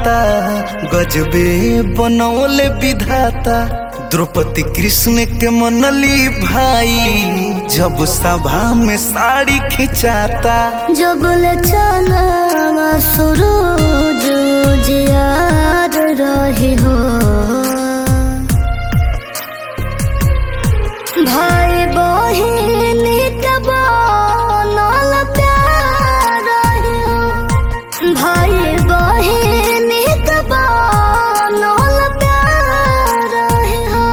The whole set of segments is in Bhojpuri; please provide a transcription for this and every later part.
नाता गजबे बनौले विधाता द्रौपदी कृष्ण के मनली भाई जब सभा में साड़ी खिंचाता जबल चला सुरूज जियाद रही हो भाई बहिन के बनल प्यार रही हो भाई बहिन के बनल प्यार रही हो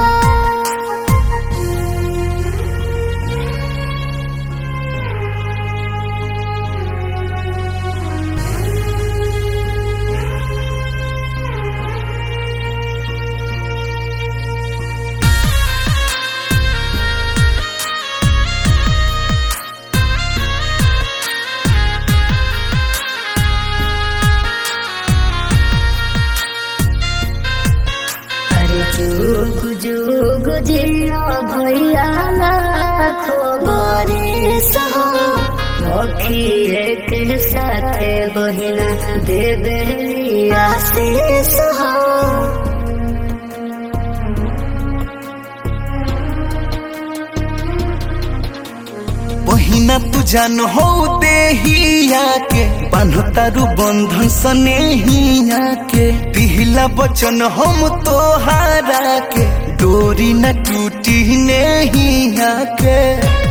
अरे जुग जुग जिया भैया लाखो बरिस हो अखिए के साथे बहिना देवे आशीष हो बहिना तू जान हो देहिया के बान्हो तारू बंधन सनेहिया के पिहला बचन हम तोहारा के डोरी न टूटी नेहिया के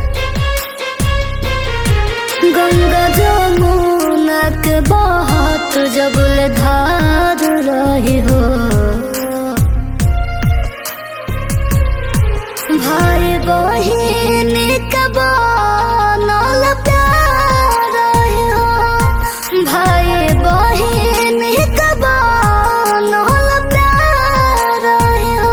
गंगा जमुना के बहुत जबल धार रही हो भाई बहिन के बनल प्यार रही हो भाई बहिन के बनल प्यार रही हो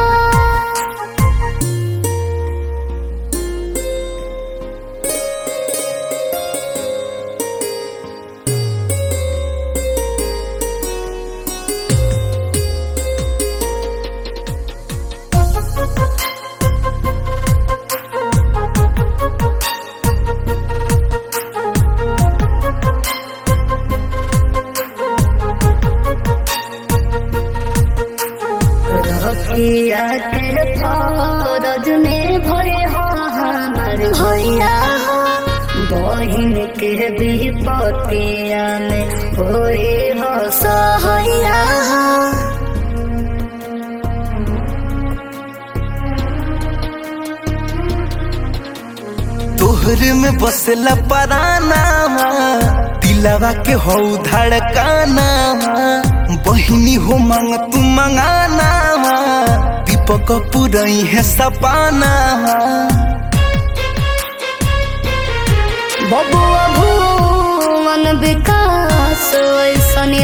रखिया के फौरज में भरे हो हमार भैया हो बहिन के विपतिया में होए हो सहैया हो तोहरे में बसला पराना दिलवा के हो धड़काना बहिनी हो मांग तू मंगाना दीपक पुरई है सपाना बबुआ भुवन विकास ऐसन